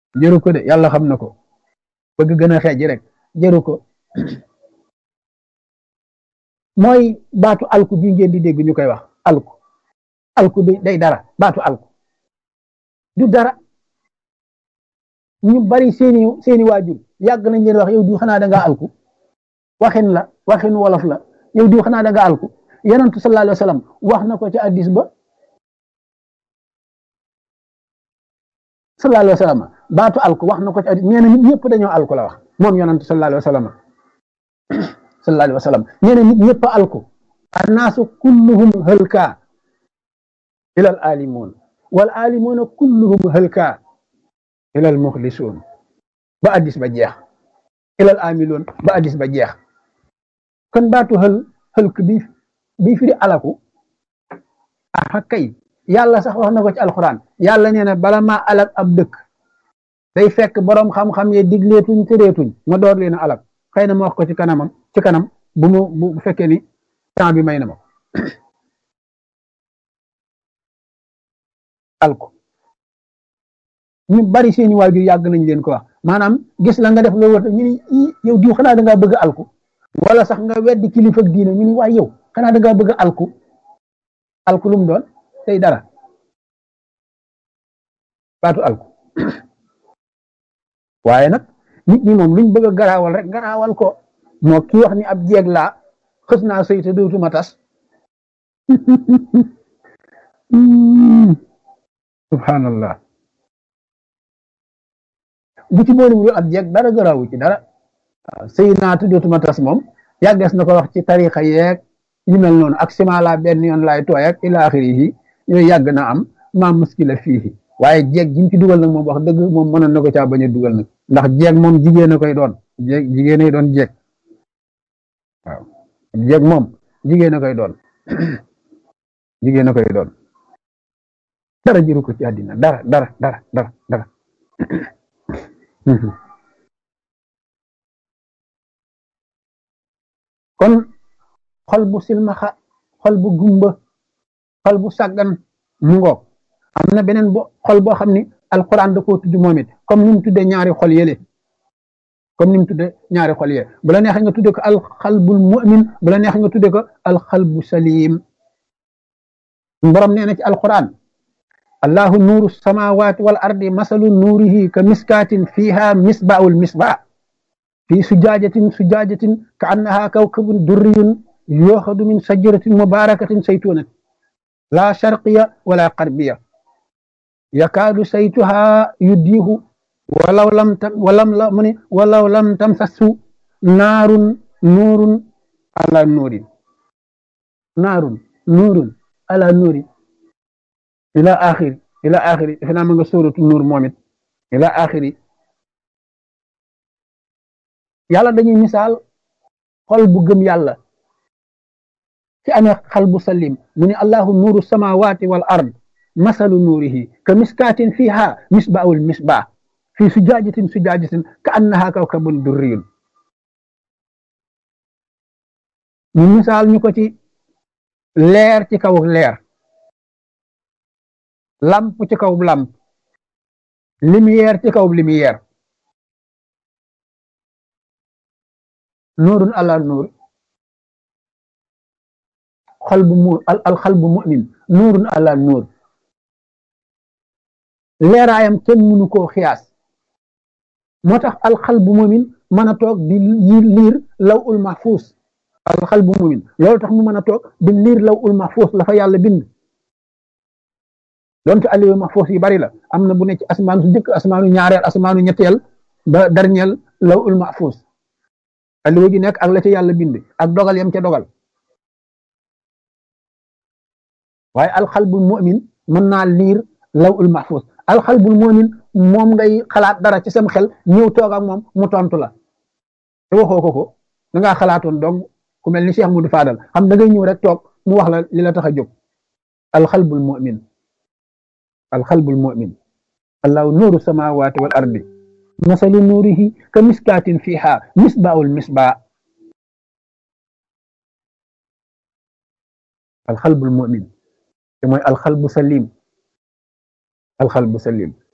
jëru ko de yàlla xam na ko bëgg gën a xeej rek jëru ko mooy baatu alku bi ngeen di dégg ñu koy wax alku alku bi day dara baatu alku du dara ñu bari seeni seeni waajur yàgg nañ leen wax yow di xanaa da ngaa alku waxin la waxin wolof la yow di xanaa da ngaa alku yonentu sallallahu alayhi wa sallam wax na ko ci addis ba sallallahu alayhi wa sallam baatu alku wax na ko ci addis nee na nit ñëpp dañoo alku la wax moom yonentu sallallahu alayhi wa sallam sallallahu alayhi wa sallam nee na nit ñëpp alku annaasu kulluhum hëlka ilal alimuun wal alimuuna kulluhum hëlka ilal muxlisuun ba addis ba jeex ilal amiloon ba addis ba jeex kon baatu xël xëlk bi bi firi alaku ah kay yàlla sax wax na ko ci alxuraan yàlla nee na bala maa alak ab dëkk day fekk boroom xam-xam ye digleetuñ tëreetuñ ma door leen a alak xëy na ma wax ko ci kanamam ci kanam bu mu bu fekkee ni temps bi may na ma alku ñu bari seeni waajur yàgg nañ leen ko wax maanaam gis la nga def loolu war ñu ni yow diw xanaa da ngaa bëgg alku wala sax nga weddi kilifa diine ñu ni waay yow xanaa da ngaa bëgg alku alku lu mu doon tey dara baatu alku waaye nag nit ñi moom luñ bëgg a garaawal rek garaawal ko moo ki wax ni ab jeeg laa xës naa sëy te dootuma tas subhanallah bu ci boole wu ab jeeg dara garaawu ci dara waaw sëy naa te dootuma tas moom yàggees na ko wax ci tarixa yeeg yu mel noonu ak sima la benn yoon laay tooy ak ila axiri yi yooyu yàgg na am maa muskila fii waaye jeeg ji mu ci dugal nag moom wax dëgg moom mënoon na ko caa bañ a dugal nag ndax jeeg moom jigéen a koy doon jeeg jigéen a doon jeeg waaw jeeg moom jigéen a koy doon jigéen a koy doon dara jëru ko ci àddina dara dara dara dara dara kon xol bu silmaxa xol bu gumba xol bu sàggan mu ngoog am na beneen bo xol boo xam ni alquran da koo tudd moom it comme ni mu tuddee ñaari xol yële comme ni mu tuddee ñaari xol yële bu la neexee nga tuddee ko alxalbul mu'min bu la neexee nga tuddee ko alxalbu salim borom nee na ci alquran allahu nuuru samawati wal ardi masalu nuurihi ka miskaatin fiha misbaul misbaa fi sujaajatin sujaajatin ka annaha kawkabun durriyun yooxadu min sajaratin mubarakatin saytunatin la sharqiya wala qarbiya yakaadu saytuha yuddiihu walaw lam tam walam la mu ne walaw lam tamsasu naarun nuurun ala nuurin naarun nuurun ala nuurin ila axiri ila axiri defe naa ma nga sóoratu nuur moom it ila axiri yàlla dañuy misaal xol bu gëm yàlla ci amee xal bu salim mu ne allahu nuuru samawati wal ard masalu nuurihi ka miskaatin fiha misbaawul misbaa fi sujaajatin sujaajatin ka annaha kawkabun durriyun ñu misaal ñu ko ci leer ci kaw leer lamp ci kaw lamp lumière ci kaw lumière nuurun ala nuur xol bu mu al xal bu mu'min nuurun ala nuur leeraayam kenn mënu koo xiyaas moo tax alxal bu mu'min mën a toog di liir law ul mahfuus alxal bu mu'min loolu tax mu mën a toog di liir law ul mahfuus la fa yàlla bind donte aliyu mahfuus yi bari la am na bu ne ci asmaanu su njëkk asmaanu ñaareel asmaanu ñetteel ba dernier law ul mahfuus aliwa gi nekk ak la ca yàlla bind ak dogal yam ca dogal waaye alxalbul mu'min mën naa liir law ul mahfuz alxalbul mu'min moom ngay xalaat dara ci sam xel ñëw toog ak moom mu tontu la te waxoo ko ko da ngaa xalaatoon donc ku mel ni Cheikh Moudou Fadal xam da ngay ñëw rek toog mu wax la li la tax a jóg alxalbul mu'min alxalbul mu'min allahu nuuru samawati wal ardi masalu nuurihi ka miskaatin fiha misbaawul misbaa alxalbul mu'min te mooy alxalbu salim alxalbu salim